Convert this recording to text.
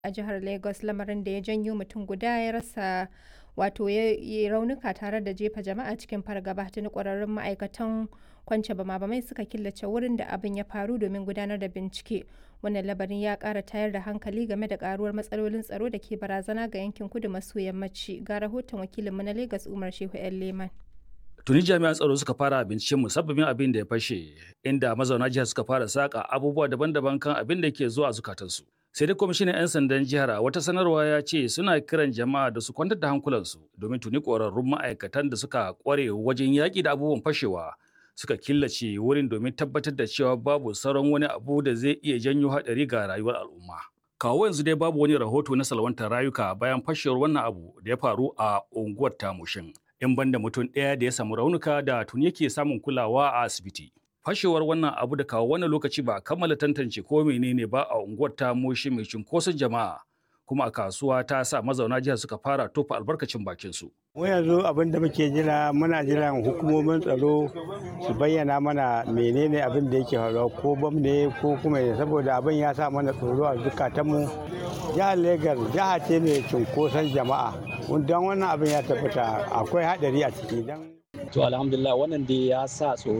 a jihar Lagos lamarin da ya janyo mutum guda ya rasa wato ya yi raunuka tare da jefa jama'a cikin fargaba tuni ƙwararrun ma'aikatan kwance bama-bamai suka killace wurin da abin ya faru domin gudanar da bincike wannan labarin ya ƙara tayar da hankali game da ƙaruwar matsalolin tsaro da ke barazana ga yankin kudu maso yammaci ga rahoton wakilinmu na Lagos Umar Shehu 'yan Leman. Tuni jami'an tsaro suka fara binciken musabbabin abin da ya fashe, inda mazauna jihar suka fara saka abubuwa daban-daban kan abin da ke zuwa zukatansu. Sai dai kwamishinan 'yan sandan jihar a wata sanarwa ya ce suna kiran jama'a da su kwantar da hankulansu domin tuni ƙwararrun ma'aikatan da suka ƙware wajen yaƙi da abubuwan fashewa suka killace wurin domin tabbatar da cewa babu sauran wani abu da zai iya janyo haɗari ga rayuwar al'umma. Kawo yanzu dai babu wani rahoto na salwantar rayuka bayan fashewar wannan abu da ya faru a unguwar Tamushin. in banda mutum ɗaya da ya samu raunuka da tuni yake samun kulawa a asibiti. Fashewar wannan abu da kawo wannan lokaci ba kammala tantance ko menene ba a unguwar ta moshi mai cunkoson jama'a kuma a kasuwa ta sa mazauna jihar suka fara tofa albarkacin bakin su. Mu yanzu abin da muke jira muna jiran hukumomin tsaro su bayyana mana menene abin da yake faruwa ko bam ne ko kuma saboda abin ya sa mana tsoro a zukatanmu. Jihar Legas jiha ce mai cunkoson jama'a. Don wannan abin ya tabbata akwai haɗari a ciki. To alhamdulillah wannan dai ya sa tsoro